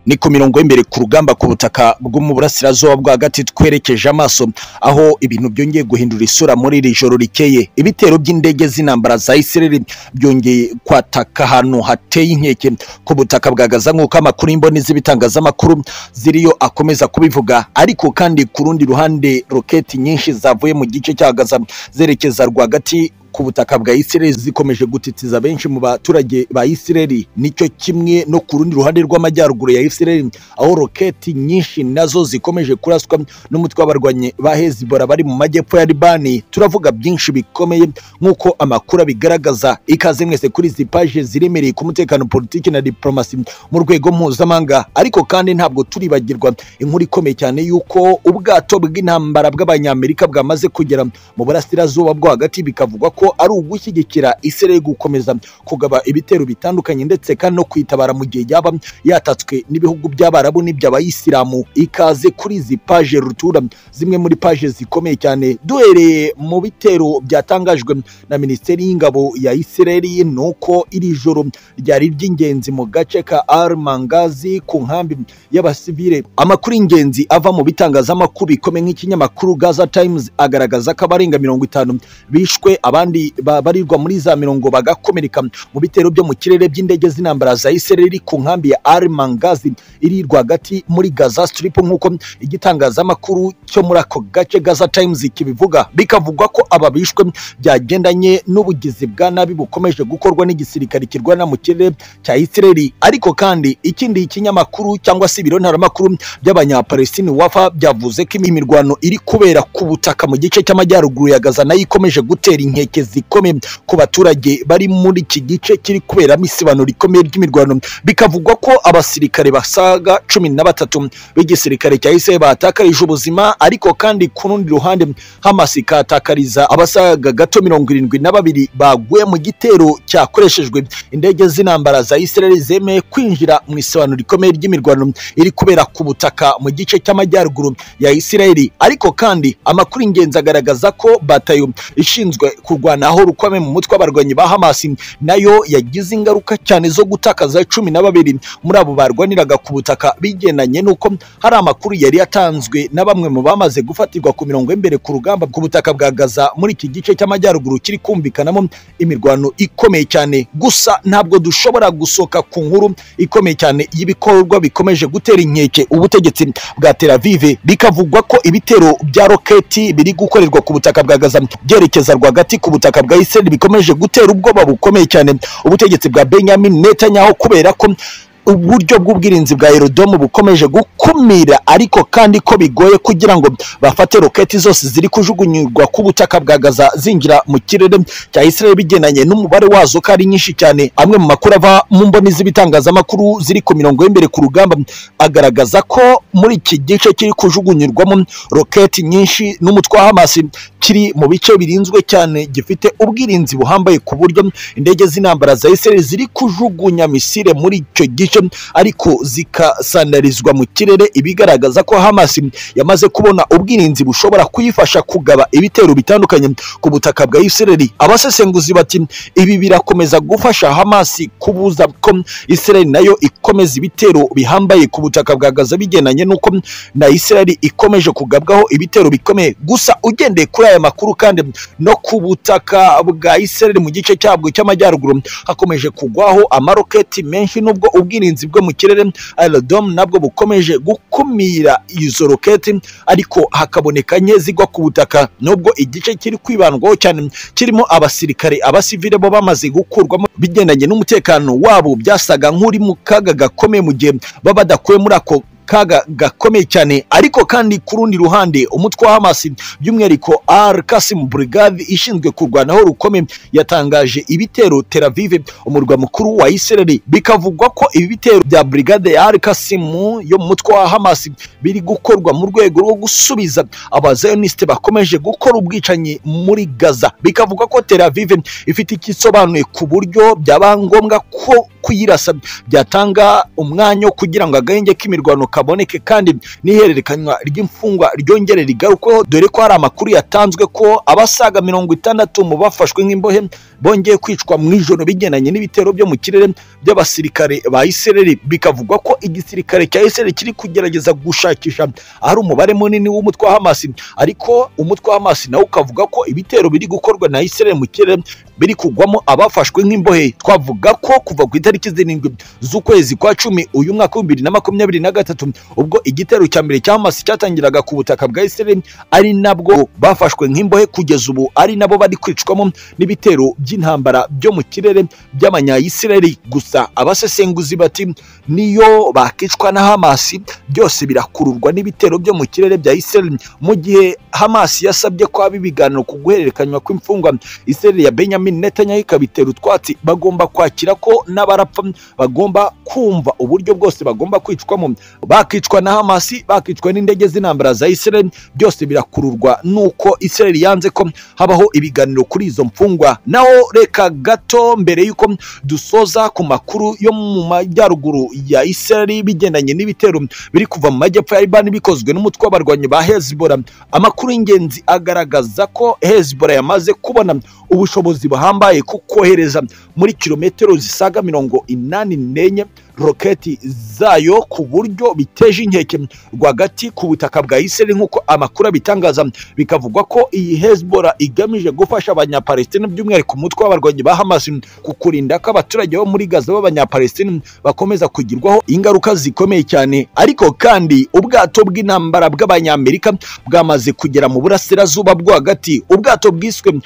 ni ku mirongo y'imbere ku rugamba ku butaka bwo mu burasirazuba bwo hagati twerekeje amaso aho ibintu byongeye guhindura isura muri iri joro rikeye ibitero by'indege z'intambara za isireri byongeye kwataka ahantu hateye inkeke ku butaka bwa gaza nk'uko amakuru y'imboni z'ibitangazamakuru ziriyo akomeza kubivuga ariko kandi ku rundi ruhande roketi nyinshi zavuye mu gice cya gaza zerekeza rwagati ku butaka bwa Isireli zikomeje gutitiza benshi mu baturage ba Isireli nicyo kimwe no ku rundi ruhande rw'amajyaruguru ya Isireli aho roketi nyinshi nazo zikomeje kuraswa n'umutwe w'abarwanyi ba Hezbollah bari mu majyepfo ya Libani turavuga byinshi bikomeye nk'uko amakuru abigaragaza ikaze mwese kuri izi paje ziremereye ku mutekano politiki na diplomasi mu rwego mpuzamahanga ariko kandi ntabwo turibagirwa inkuru ikomeye cyane y'uko ubwato bw'intambara bw'abanyamerika bwamaze kugera mu burasirazuba bwo hagati bikavugwa ko ari ugushyigikira Isirayeli gukomeza kugaba ibitero bitandukanye ndetse kandi no kwitabara mu gihe yaba yatatswe n'ibihugu by'abarabu n'iby'abayisilamu ikaze kuri izi paje rutura zimwe muri paje zikomeye cyane duhereye mu bitero byatangajwe na minisiteri y'ingabo ya Isirayeli nuko iri joro ryari ry'ingenzi mu gace ka Armangazi ku nkambi y'abasivile amakuru y'ingenzi ava mu bitangazamakuru bikomeye nk'ikinyamakuru Gaza Times agaragaza ko abarenga mirongo itanu bishwe abandi abandi babarirwa muri za mirongo bagakomereka mu bitero byo mu kirere by'indege z'intambara za Isireli ku nkambi ya Armangazi iri rwagati muri Gaza Strip nk'uko igitangazamakuru cyo muri ako gace Gaza Times kibivuga bikavugwa ko ababishwe byagendanye n'ubugizi bwa nabi bukomeje gukorwa n'igisirikare kirwana mu kirere cya Isireli ariko kandi ikindi kinyamakuru cyangwa se ibiro ntaramakuru by'abanyapalestini wafa byavuze ko imirwano iri kubera ku butaka mu gice cy'amajyaruguru ya Gaza nayo ikomeje gutera inkeke zikomeye ku baturage bari muri iki gice kiri kuberamo isibano rikomeye ry'imirwano bikavugwa ko abasirikare basaga cumi na batatu b'igisirikare cya Israel batakarije ubuzima ariko kandi ku rundi ruhande Hamas ikatakariza abasaga gato mirongo irindwi na babiri baguye mu gitero cyakoreshejwe indege z'intambara za Israel zemeye kwinjira mu isibano rikomeye ry'imirwano iri kubera ku butaka mu gice cy'amajyaruguru ya Israel ariko kandi amakuru ingenzi agaragaza ko batayo ishinzwe kurwa naho rukomeye mu mutwe w'abarwanyi ba Hamas nayo yagize ingaruka cyane zo gutakaza cumi na babiri muri abo barwaniraga ku butaka bigendanye n'uko hari amakuru yari yatanzwe na bamwe mu bamaze gufatirwa ku mirongo y'imbere ku rugamba ku butaka bwa Gaza muri iki gice cy'amajyaruguru kiri kumvikanamo imirwano ikomeye cyane gusa ntabwo dushobora gusoka ku nkuru ikomeye cyane y'ibikorwa bikomeje gutera inkeke ubutegetsi bwa Tel Aviv bikavugwa ko ibitero bya roketi biri gukorerwa ku butaka bwa Gaza byerekeza rwagati ku ubutaka bwa Israel bikomeje gutera ubwoba bukomeye cyane ubutegetsi bwa Benjamin Netanyahu kubera ko uburyo bw'ubwirinzi bwa aerodome bukomeje gukumira ariko kandi ko bigoye kugira ngo bafate roketi zose ziri kujugunyurwa ku butaka bwa Gaza zinjira mu kirere cya Israel bigendanye n'umubare wazo ko ari nyinshi cyane amwe mu makuru ava mu mboni z'ibitangazamakuru ziri ku mirongo y'imbere ku rugamba agaragaza ko muri iki gice kiri kujugunyurwamo roketi nyinshi n'umutwe wa Hamas kiri mu bice birinzwe cyane gifite ubwirinzi buhambaye ku buryo indege z'intambara za Israel ziri kujugunya misile muri icyo gice ariko zikasandarizwa mu kirere ibigaragaza ko Hamas yamaze kubona ubwirinzi bushobora kuyifasha kugaba ibitero bitandukanye ku butaka bwa Israel abasesenguzi bati ibi birakomeza gufasha Hamas kubuza ko Israel nayo ikomeza ibitero bihambaye ku butaka bwa Gaza bigendanye nuko na Israel ikomeje kugabwaho ibitero bikomeye gusa ugendeye kuri aya makuru kandi no ku butaka bwa Israel mu gice cyabwo cy'amajyaruguru hakomeje kugwaho amaroketi menshi nubwo ubwirinzi ubwirinzi bwo mu kirere aerodome nabwo bukomeje gukumira izo roketi ariko hakaboneka nke zigwa ku butaka nubwo igice kiri kwibandwaho cyane kirimo abasirikare abasivile bo bamaze gukurwamo bigendanye n'umutekano wabo byasaga nk'uri mu kaga gakomeye mu gihe baba badakuwe muri ako kaga gakomeye cyane ariko kandi ku rundi ruhande umutwe wa Hamas by'umwihariko Al Qasim Brigade ishinzwe kurwanaho rukomeye yatangaje ibitero Tel Aviv umurwa mukuru wa Israel bikavugwa ko ibi bitero bya Brigade ya Al Qasim yo mu mutwe wa Hamas biri gukorwa mu rwego rwo gusubiza abazioniste bakomeje gukora ubwicanyi muri Gaza bikavugwa ko Tel Aviv ifite ikisobanuye ku buryo byaba ngombwa ko kuyirasa byatanga umwanya kugira ngo agahenge k'imirwano kaboneke kandi n'ihererekanywa ry'imfungwa ryongere rigarukweho dore ko hari amakuru yatanzwe ko abasaga mirongo itandatu mu bafashwe nk'imbohe bongeye kwicwa mu ijoro bigendanye n'ibitero byo mu kirere by'abasirikare ba Isireli bikavugwa ko igisirikare cya Isireli kiri kugerageza gushakisha ahari umubare munini w'umutwe wa Hamas ariko umutwe wa Hamas nawo ukavuga ko ibitero biri gukorwa na Isireli mu kirere biri kugwamo abafashwe nk'imbohe twavuga ko kuva ku itariki zirindwi z'ukwezi kwa cumi uyu mwaka w'ibihumbi bibiri na makumyabiri na gatatu ubwo igitero cya mbere cya Hamas cyatangiraga ku butaka bwa Isireli ari nabwo bafashwe nk'imbohe kugeza ubu ari nabo bari kwicwamo n'ibitero by'intambara byo mu kirere by'abanyayisireli gusa abasesenguzi bati niyo bakicwa na Hamasi byose birakururwa n'ibitero byo mu kirere bya Isireli mu gihe Hamasi yasabye ko haba ibiganiro ku guhererekanywa kw'imfungwa Isireli ya Benjamin Netanyahu ikabitera utwatsi bagomba kwakira ko n'abarapfa bagomba kumva uburyo bwose bagomba kwicwamo bakicwa na Hamasi bakicwa n'indege z'intambara za Isireli byose birakururwa nuko Isireli yanze ko habaho ibiganiro kuri izo mfungwa naho reka gato mbere y'uko dusoza ku makuru yo mu majyaruguru ya Isireli bigendanye n'ibitero biri kuva mu majyepfo ya Libani bikozwe n'umutwe w'abarwanyi ba Hezbollah amakuru y'ingenzi agaragaza ko Hezbollah yamaze kubona ubushobozi buhambaye ku kohereza muri kilometero zisaga mirongo inani n'enye roketi zayo ku buryo biteje inkeke rwagati ku butaka bwa Isireli nk'uko amakuru abitangaza bikavugwa ko iyi Hezbollah igamije gufasha abanyapalestina by'umwihariko umutwe w'abarwanyi ba Hamas ku kurinda ko abaturage bo muri Gaza b'abanyapalestina bakomeza kugirwaho ingaruka zikomeye cyane ariko kandi ubwato bw'intambara bw'abanyamerika bwamaze kugera mu burasirazuba bwo hagati ubwato bwiswe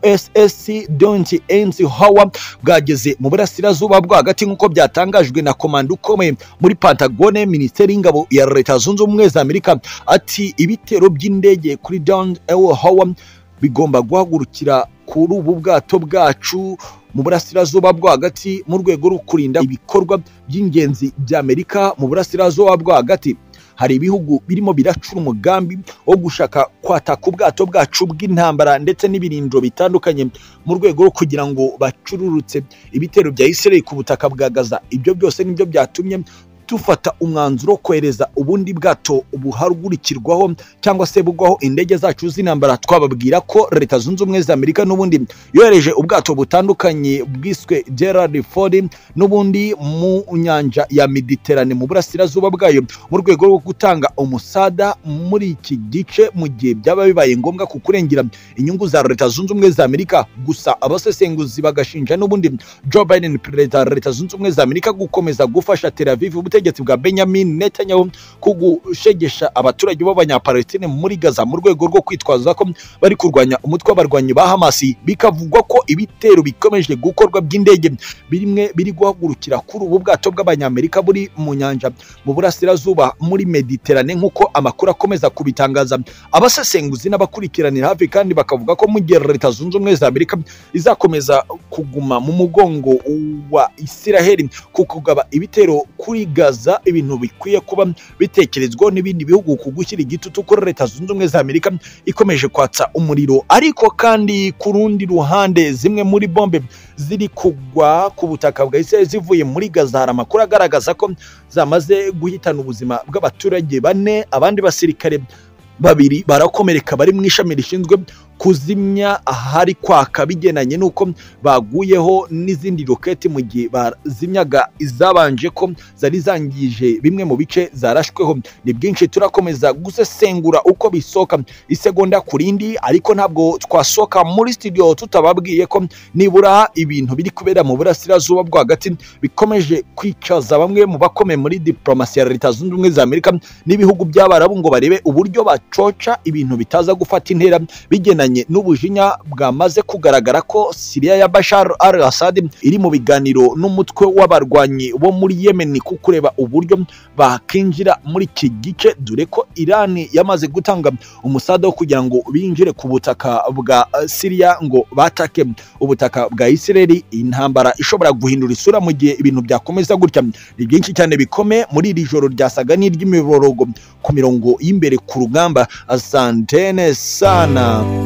USS Don't End Howard bwageze mu burasirazuba bwo hagati nk'uko byatangajwe na komanda ukomeye muri Pantagone Minisiteri y'Ingabo ya Leta Zunze Ubumwe za Amerika ati ibitero by'indege kuri Don L. Howard bigomba guhagurukira kuri ubu bwato bwacu mu burasirazuba bwo hagati mu rwego rwo kurinda ibikorwa by'ingenzi bya Amerika mu burasirazuba bwo hagati hari ibihugu birimo biracura umugambi wo gushaka kwataka ubwato bwacu bw'intambara ndetse n'ibirindiro bitandukanye mu rwego rwo kugira ngo bacururutse ibitero bya Isireli ku butaka bwa Gaza ibyo byose nibyo byatumye dufata umwanzuro wo kohereza ubundi bwato buhagurikirwaho cyangwa se bugwaho indege zacu z'intambara twababwira ko leta zunze ubumwe za amerika n'ubundi yohereje ubwato butandukanye bwiswe gerard ford n'ubundi mu nyanja ya mediterane mu burasirazuba bwayo mu rwego rwo gutanga umusada muri iki gice mu gihe byaba bibaye ngombwa ku kurengera inyungu za leta zunze ubumwe za amerika gusa abasesenguzi bagashinja n'ubundi joe biden perezida wa leta zunze ubumwe za amerika gukomeza gufasha tel aviv ubutegetsi bwa benjamin netanyahu ku gushegesha abaturage b'abanyapalestine muri gaza mu rwego rwo kwitwaza ko bari kurwanya umutwe w'abarwanyi ba hamasi bikavugwa ko ibitero bikomeje gukorwa by'indege bimwe biri guhagurukira kuri ubu bwato bw'abanyamerika buri mu nyanja mu burasirazuba muri mediterane nk'uko amakuru akomeza kubitangaza abasesenguzi n'abakurikiranira hafi kandi bakavuga ko mu gihe leta zunze ubumwe za amerika izakomeza kuguma mu mugongo wa isiraheli ku kugaba ibitero kuri Gaza ibintu bikwiye kuba bitekerezwaho n'ibindi bihugu ku gushyira igitutu kuri leta zunze ubumwe za Amerika ikomeje kwatsa umuriro ariko kandi ku rundi ruhande zimwe muri bombe ziri kugwa ku butaka bwa Israel zivuye muri Gaza hari amakuru agaragaza ko zamaze guhitana ubuzima bw'abaturage bane abandi basirikare babiri barakomereka bari mu ishami rishinzwe kuzimya ahari kwaka bigendanye n'uko baguyeho n'izindi roketi mu gihe bazimyaga izabanje ko zari zangije bimwe mu bice zarashweho ni bwinshi turakomeza gusesengura uko bisohoka isegonda ku rindi ariko ntabwo twasohoka muri studio tutababwiye ko nibura ibintu biri kubera mu burasirazuba bwo hagati bikomeje kwicaza bamwe mu bakomeye muri diplomasi ya leta zunze ubumwe za amerika n'ibihugu by'abarabu ngo barebe uburyo bacoca ibintu bitaza gufata intera bigendanye n'ubujinya bwamaze kugaragara ko Siriya ya Bashar al-Assad iri mu biganiro n'umutwe w'abarwanyi bo muri Yemen ku kureba uburyo bakinjira muri iki gice dore ko Iran yamaze gutanga umusada wo kugira ngo binjire ku butaka bwa Siriya ngo batake ubutaka bwa Isireli intambara ishobora guhindura isura mu gihe ibintu byakomeza gutya ni byinshi cyane bikome muri iri joro ryasaga n'iry'imiborogo ku mirongo y'imbere ku rugamba asantene sana